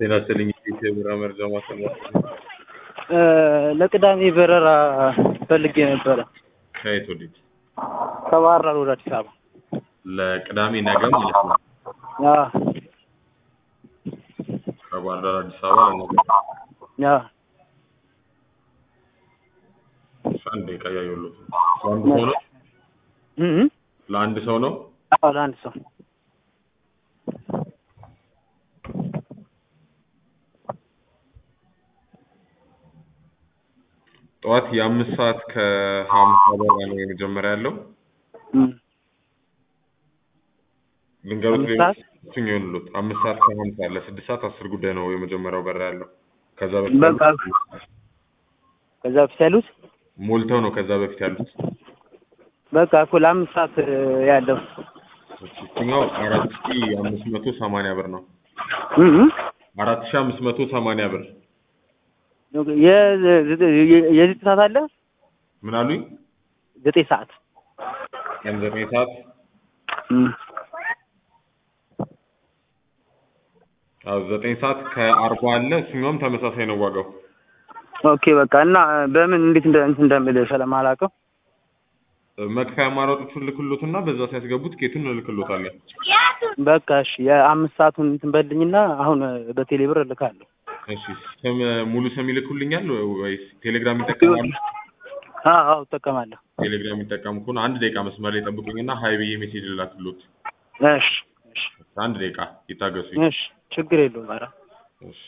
ጤና ይስጥልኝ የኢትዮ ብራ መረጃ ማሰባት ለቅዳሜ በረራ ፈልጌ ነበረ ከየት ወዴት? ከባህር ዳር ወደ አዲስ አበባ። ለቅዳሜ ነገ ማለት ነው። አዎ ከባህር ዳር አዲስ አበባ ለነገ አዎ አንድ ደቂቃ እያየሁለት ነው። ለአንድ ሰው ነው? እም ለአንድ ሰው ነው? አዎ ለአንድ ሰው ጠዋት የአምስት ሰዓት ከሀምሳ በራ ነው የመጀመሪያ ያለው እም ልንገሩት አምስት ሰዓት? እሱን ይሆንሉት አምስት ሰዓት ከሀምሳ ለስድስት ሰዓት አስር ጉዳይ ነው የመጀመሪያው በራ ያለው ከዛ በፊት በቃ ከዛ በፊት ያሉት ሞልተው ነው ከዛ በፊት ያሉት በቃ እኮ ለአምስት ሰዓት ያለው እሱኛው አራት ሺ አምስት መቶ ሰማንያ ብር ነው እም አራት ሺ አምስት መቶ ሰማንያ ብር የዘጠኝ ሰዓት አለ ምን አሉኝ ዘጠኝ ሰዓት ቀን ዘጠኝ ሰዓት እም አዎ ዘጠኝ ሰዓት ከአርባ አለ እሱኛውም ተመሳሳይ ነው ዋጋው ኦኬ በቃ እና በምን እንዴት እንደ እንትን እንደምል ስለማላውቀው መክፈያ አማራጮቹን ልክሎትና በዛ ሲያስገቡት ኬቱን እንልክሎታለን በቃ እሺ የአምስት ሰዓቱን እንትን በልኝና አሁን በቴሌ ብር እልካለሁ እሺ ስም ሙሉ ስም ይልኩልኛል ወይስ ቴሌግራም ይጠቀማሉ አዎ አዎ እጠቀማለሁ ቴሌግራም የሚጠቀሙ ከሆነ አንድ ደቂቃ መስመር ላይ ጠብቁኝና ሀይ ብዬ ሜሴጅ ልላክሎት እሺ እሺ አንድ ደቂቃ ይታገሱኝ እሺ ችግር የለውም ኧረ እሺ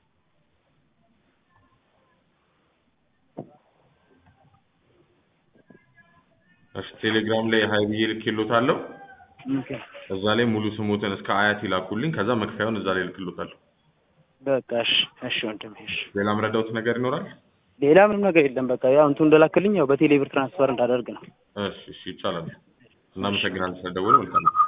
እሺ ቴሌግራም ላይ ሀይ ብዬ ልኬሎታለሁ ኦኬ እዛ ላይ ሙሉ ስሙትን እስከ አያት ይላኩልኝ ከዛ መክፈያውን እዛ ላይ ልክሎታለሁ በቃ እሺ እሺ ወንድሜ እሺ ሌላ ምረዳውት ነገር ይኖራል ሌላ ምንም ነገር የለም በቃ ያው እንትን እንደላክልኝ ያው በቴሌ ብር ትራንስፈር እንዳደርግ ነው እሺ እሺ ይቻላል እናመሰግናለን ስለደወሉ መልካም ነው